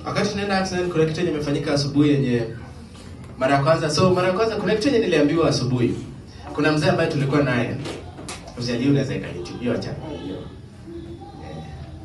wakati tunaenda accident kuna kitu yenye imefanyika asubuhi yenye mara ya kwanza so mara ya kwanza kuna kitu yenye niliambiwa asubuhi kuna mzee ambaye tulikuwa naye usialie unaweza ikanitu hiyo acha hiyo Eh.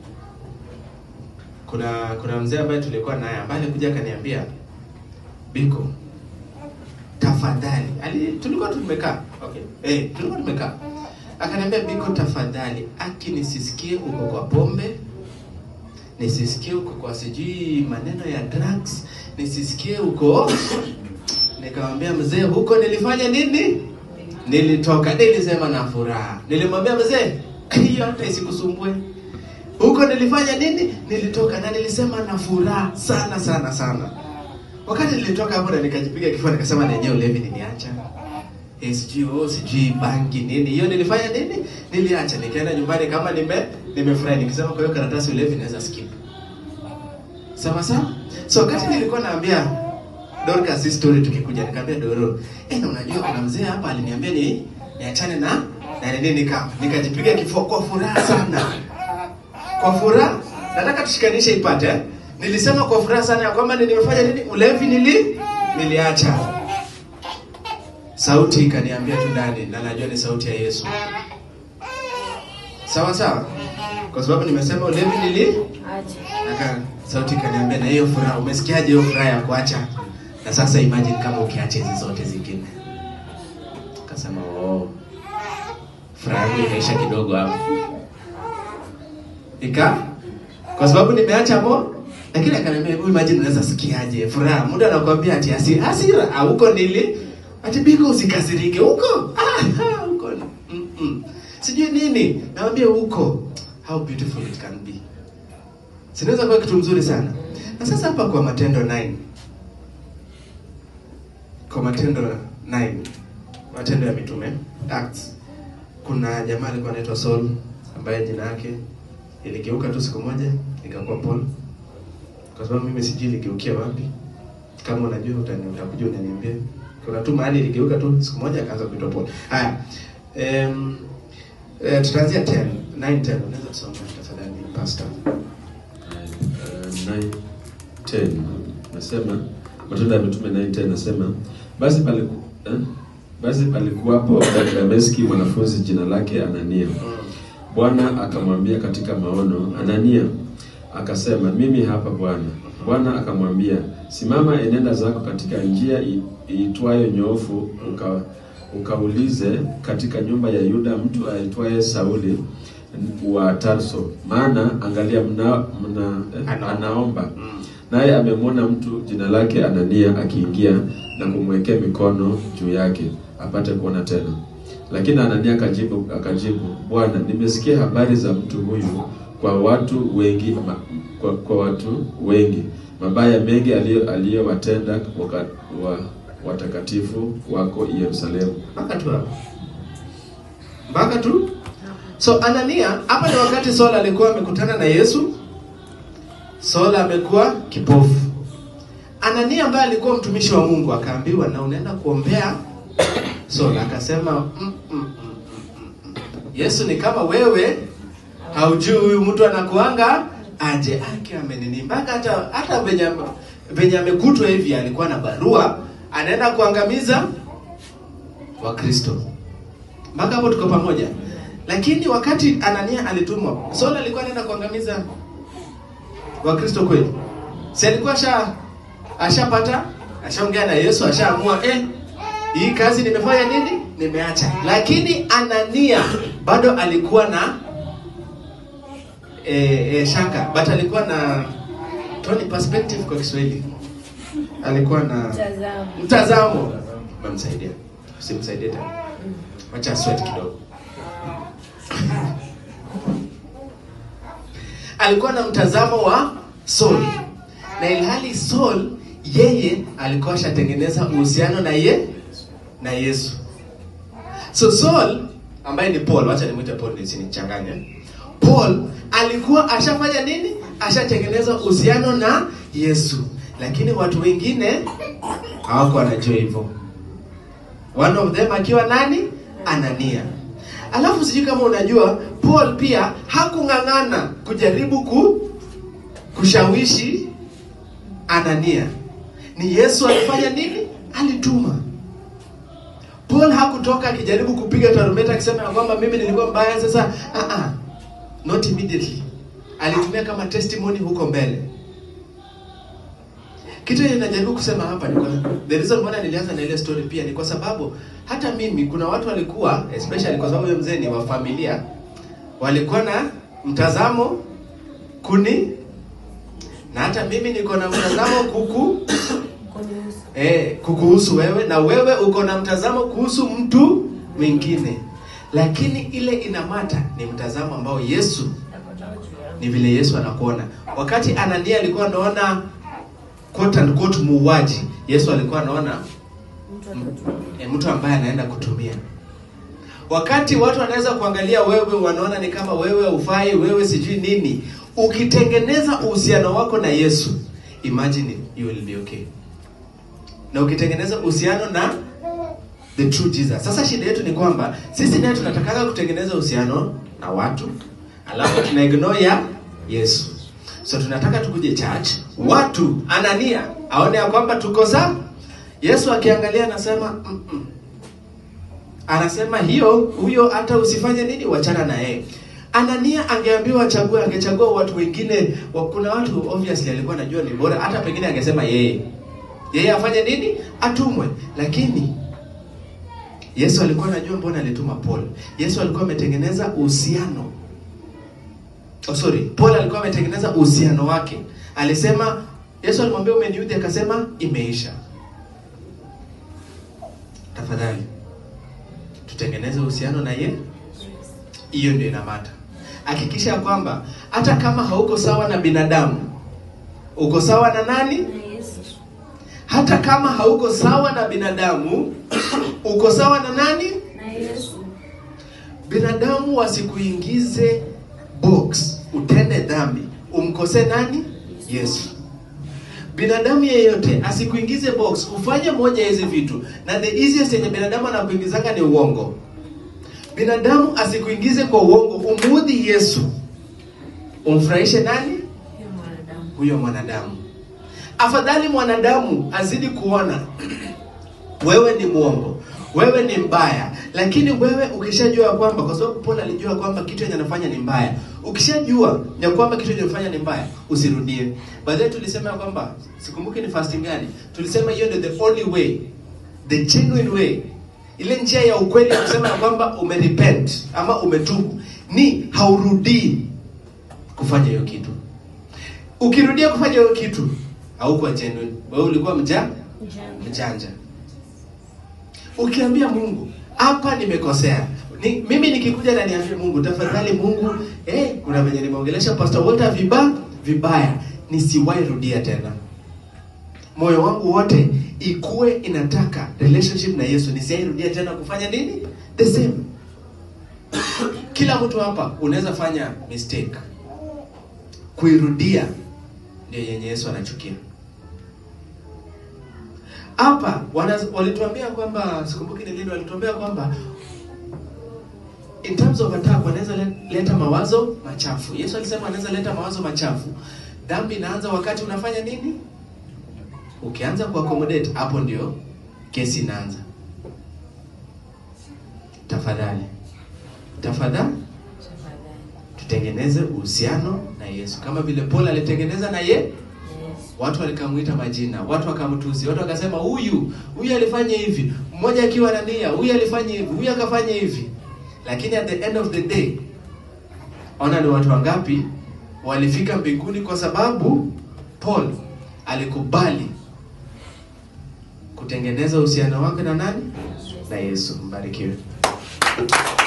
kuna kuna mzee ambaye tulikuwa naye ambaye alikuja akaniambia biko tafadhali ali tulikuwa tumekaa okay eh tulikuwa tumekaa akaniambia biko tafadhali aki nisisikie uko kwa pombe nisisikie uko kwa sijui maneno ya drugs nisisikie uko nikamwambia mzee huko nilifanya nini nilitoka nilisema na furaha nilimwambia mzee hiyo hata isikusumbue huko nilifanya nini nilitoka na nilisema na furaha sana sana sana wakati nilitoka hapo na nikajipiga kifua nikasema na yenyewe ulevi niliacha Eh, sijui oh, sijui bangi nini hiyo nilifanya nini niliacha nikaenda nyumbani kama nime nimefurahi nikisema kwa hiyo karatasi ulevi naweza skip sawa sawa so wakati nilikuwa naambia Dorcas hii story tukikuja nikamwambia Doro eh na unajua kuna mzee hapa aliniambia ni niachane na na nini nika nikajipiga kifua kwa furaha sana kwa furaha nataka tushikanishe ipate eh? nilisema kwa furaha sana ya kwamba ni- nimefanya nini ulevi nili niliacha sauti ikaniambia tu ndani na najua ni sauti ya Yesu sawa sawa kwa sababu nimesema ulevi nili Acha. Aka sauti ikaniambia na hiyo furaha, umesikiaje hiyo furaha ya kuacha? Na sasa imagine kama ukiacha hizi zote zingine. Akasema oh, furaha yangu ikaisha kidogo hapo. Ika kwa sababu nimeacha mo lakini akaniambia hebu imagine unaweza sikiaje furaha. Muda anakuambia ati hasi, hasira ah, huko nili ati biko usikasirike huko. Ah, ah, huko. Mm -mm. Sijui nini. Naambia huko. How beautiful it can be. Sinaweza kuwa kitu mzuri sana. Na sasa hapa kwa Matendo 9. Kwa Matendo 9. Matendo ya Mitume, Acts. Kuna jamaa alikuwa anaitwa Saul ambaye jina yake iligeuka tu siku moja ikakuwa Paul. Kwa sababu mimi sijui iligeukia wapi. Kama unajua utani utakuja unaniambia. Kuna tu mahali iligeuka tu siku moja akaanza kuitwa Paul. Haya. Um, eh, tutaanzia 10, 9 10. Unaweza kusoma tafadhali pastor. Uh, 9:10 nasema Matendo ya Mitume 9:10 nasema basi paliku, eh? basi palikuwapo Dameski mwanafunzi jina lake Anania. Bwana akamwambia katika maono, Anania. Akasema, mimi hapa Bwana. Bwana akamwambia, simama, enenda zako katika njia i- iitwayo nyoofu, uka, ukaulize katika nyumba ya Yuda mtu aitwaye Sauli wa Tarso, maana angalia mna, mna, eh, Anaomba. anaomba naye amemwona mtu jina lake Anania akiingia na kumwekea mikono juu yake apate kuona tena. Lakini Anania akajibu akajibu, Bwana, nimesikia habari za mtu huyu kwa watu wengi ma, kwa, kwa watu wengi mabaya mengi aliyo- aliyowatenda waka- wa, watakatifu wako Yerusalemu. mpaka tu hapo mpaka tu so anania hapa ni wakati saul alikuwa amekutana na yesu saul amekuwa kipofu anania ambaye alikuwa mtumishi wa mungu akaambiwa na unaenda kuombea saul akasema mm, mm, mm, mm, mm. yesu ni kama wewe haujui huyu mtu anakuanga aje ake amenini mpaka hata hata venye venye amekutwa hivi alikuwa na barua anaenda kuangamiza wakristo mpaka hapo tuko pamoja lakini wakati anania alitumwa saul alikuwa anaenda kuangamiza wakristo kweli si alikuwa asha ashapata ashaongea na yesu ashaamua eh, hii kazi nimefanya nini nimeacha lakini anania bado alikuwa na eh, eh, shaka but alikuwa na tuone perspective kwa kiswahili alikuwa na Mtazamo. mtazamo umemsaidia usimsaidie tena wacha sweat kidogo alikuwa na mtazamo wa Saul na ilhali Saul yeye alikuwa ashatengeneza uhusiano na ye na Yesu so Saul ambaye ni Paul wacha nimwite Paul nisinichanganye Paul alikuwa ashafanya nini ashatengeneza uhusiano na Yesu lakini watu wengine hawakuwa wanajua hivyo one of them akiwa nani Anania alafu sijui kama unajua Paul pia hakung'ang'ana kujaribu ku kushawishi Anania. Ni Yesu alifanya nini? Alituma. Paul hakutoka akijaribu kupiga tarumbeta akisema ya kwamba mimi nilikuwa mbaya sasa. Ah ah. Not immediately. Alitumia kama testimony huko mbele. Kitu yenye najaribu kusema hapa ni kwa the reason mbona nilianza na ile story pia ni kwa sababu hata mimi kuna watu walikuwa especially kwa sababu huyo mzee ni wa familia walikuwa na mtazamo kuni na hata mimi niko na mtazamo kuku eh, kukuhusu wewe na wewe uko na mtazamo kuhusu mtu mwingine, lakini ile inamata ni mtazamo ambao Yesu ni vile Yesu anakuona. Wakati Anania alikuwa anaona quote and quote muuaji, Yesu alikuwa anaona e, mtu ambaye anaenda kutumia. Wakati watu wanaweza kuangalia wewe, wanaona ni kama wewe ufai, wewe sijui nini. Ukitengeneza uhusiano wako na Yesu, imagine you will be okay. Na ukitengeneza uhusiano na the true Jesus. Sasa shida yetu ni kwamba sisi naye tunatakaga kutengeneza uhusiano na watu, alafu tuna ignore ya Yesu. So tunataka tukuje church, watu Anania aone ya kwamba tuko sawa. Yesu akiangalia anasema mm -mm. Anasema hiyo huyo hata usifanye nini, wachana na yeye. Anania angeambiwa achague, angechagua watu wengine. wa- Kuna watu obviously alikuwa anajua ni bora, hata pengine angesema yeye yeye afanye nini, atumwe. Lakini Yesu alikuwa anajua mbona alituma Paul. Yesu alikuwa ametengeneza uhusiano. Oh, sorry, Paul alikuwa ametengeneza uhusiano wake. Alisema Yesu alimwambia umeniudhi, akasema imeisha. Tafadhali tutengeneze uhusiano na ye. Hiyo ndio inamata. Hakikisha kwamba hata kama hauko sawa na binadamu, uko sawa na nani? Hata kama hauko sawa na binadamu, uko sawa na nani? Binadamu wasikuingize box, utende dhambi, umkose nani? Yesu. Binadamu yeyote asikuingize box, ufanye moja ya hizi vitu, na the easiest yenye binadamu anakuingizanga ni uongo. Binadamu asikuingize kwa uongo, umuudhi Yesu, umfurahishe nani? Huyo mwanadamu. Afadhali mwanadamu azidi kuona wewe ni mwongo, wewe ni mbaya, lakini wewe ukishajua kwamba, kwa sababu Paul alijua kwamba kitu yenye anafanya ni mbaya, ukishajua ya kwamba kitu yenye anafanya ni mbaya, usirudie. Baadaye tulisema ya kwamba, sikumbuki ni fasting gani, tulisema hiyo ndio the only way, the genuine way, ile njia ya ukweli ya kusema ya kwamba umerepent ama umetubu, ni haurudii kufanya hiyo kitu. Ukirudia kufanya hiyo kitu, haukuwa genuine, wewe ulikuwa mja mjanja. Ukiambia Mungu hapa nimekosea, ni, mimi nikikuja na niambie Mungu, tafadhali Mungu, eh, kuna venye nimeongelesha Pastor Walter viba vibaya, nisiwahi rudia tena. Moyo wangu wote ikuwe inataka relationship na Yesu, nisiwahi rudia tena kufanya nini the same. Kila mtu hapa unaweza fanya mistake, kuirudia ndio yenye Yesu anachukia. Hapa wana- walituambia kwamba sikumbuki ni lini, walituambia kwamba in terms of attack wanaweza le- leta mawazo machafu. Yesu alisema anaweza leta mawazo machafu. Dhambi inaanza wakati unafanya nini? Ukianza kuaccommodate, hapo ndio kesi inaanza. Tafadhali, tafadhali tutengeneze uhusiano na Yesu kama vile Paul alitengeneza na ye Watu walikamuita majina, watu wakamtusi, watu wakasema huyu huyu alifanya hivi, mmoja akiwa na nia, huyu alifanya hivi, huyu akafanya hivi. Lakini at the end of the day, ona ni watu wangapi walifika mbinguni kwa sababu Paul alikubali kutengeneza uhusiano wake na nani? Na Yesu. Mbarikiwe.